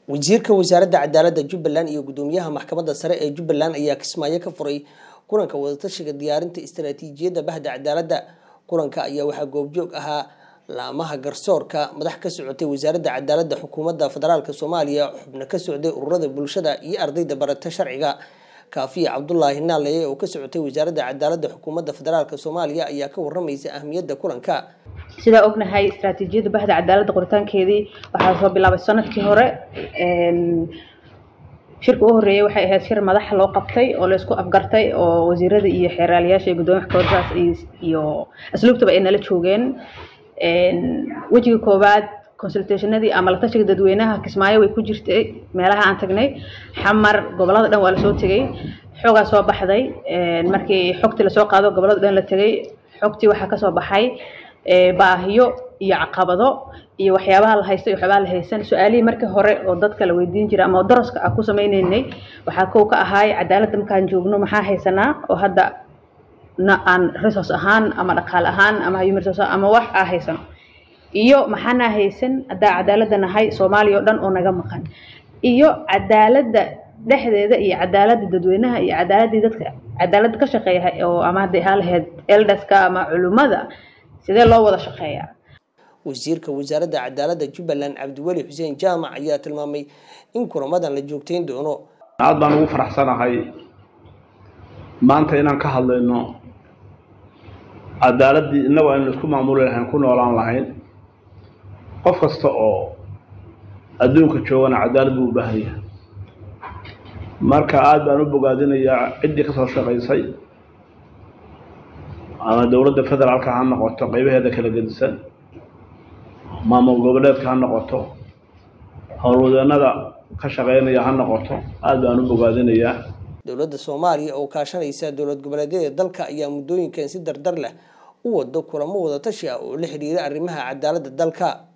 wasiirka wasaaradda cadaaladda jubbaland iyo gudoomiyaha maxkamadda sare ee jubbaland ayaa kismaayo ka furay kulanka wadatashiga diyaarinta istaraatiijiyadda bahda cadaaladda kulanka ayaa waxaa goobjoog ahaa laamaha garsoorka madax ka socotay wasaaradda cadaaladda xukuumadda federaalk soomaaliya xubno ka socday ururada bulshada iyo ardayda barata sharciga kaafiya cabdulaahi naalaye oo ka socotay wasaaradda cadaaladda xukuumadda federaalk soomaaliya ayaa ka waramaysa ahmiyadda kulanka sidaa ognahay istaraatiijiyadda bahda cadaaladda qoritaankeedii waxaa soo bilaabay sanadkii hore shirka u horreeyay waxay ahayd shir madaxa loo qabtay oo laysku afgartay oo wasiirada iyo xeeraaliyaasha iyo gudoomiya maxkamadaas iyo asluubtaba ay nala joogeen wejiga koowaad consultationadii ama la tashiga dadweynaha kismaayo way ku jirtay meelaha aan tagnay xamar gobolada dhan waa lasoo tegay xoogaa soo baxday markii xogtii lasoo qaado gobolada dhan la tegay xogtii waxaa kasoo baxay baahiyo iyo caqabado iyo waxyaabaha la haysto iyo waxyaabaha la haysan su-aalihii markii hore oo dadka la weydiin jiray ama daraska ah ku sameyneynay waxaa kow ka ahaay cadaaladda markaan joogno maxaa haysanaa oo hadda na aan resource ahaan ama dhaqaale ahaan ama human resource ama wax aa haysano iyo maxaanaa haysan haddaa cadaaladda nahay soomaaliya oo dhan oo naga maqan iyo cadaaladda dhexdeeda iyo cadaaladda dadweynaha iyo cadaaladii dadka cadaaladda ka shaqeeya oo ama hadday ahaa lahayd eldaska ama culimmada sidee loo wada shaqeeyaa wasiirka wasaaradda cadaaladda jubbaland cabdiweli xuseen jaamac ayaa tilmaamay in kulamadan la joogteyn doono aad baan ugu faraxsanahay maanta inaan ka hadlayno cadaaladdii innagu aynu isku maamuli lahayn ku noolaan lahayn qof kasta oo adduunka joogana cadaalad buu u baahan yahay marka aada baan u bogaadinayaa ciddii kasoo shaqaysay ama dowladda federaalka ha noqoto qaybaheeda kala gedisan maamul goboleedka ha noqoto howlwadeenada ka shaqeynaya ha noqoto aada baan u bogaadinayaa dowladda soomaaliya oo kaashanaysa dowlad goboleedyada dalka ayaa muddooyinkan si dardar leh u wado kulamo wadatashi ah oo la xiriira arrimaha cadaaladda dalka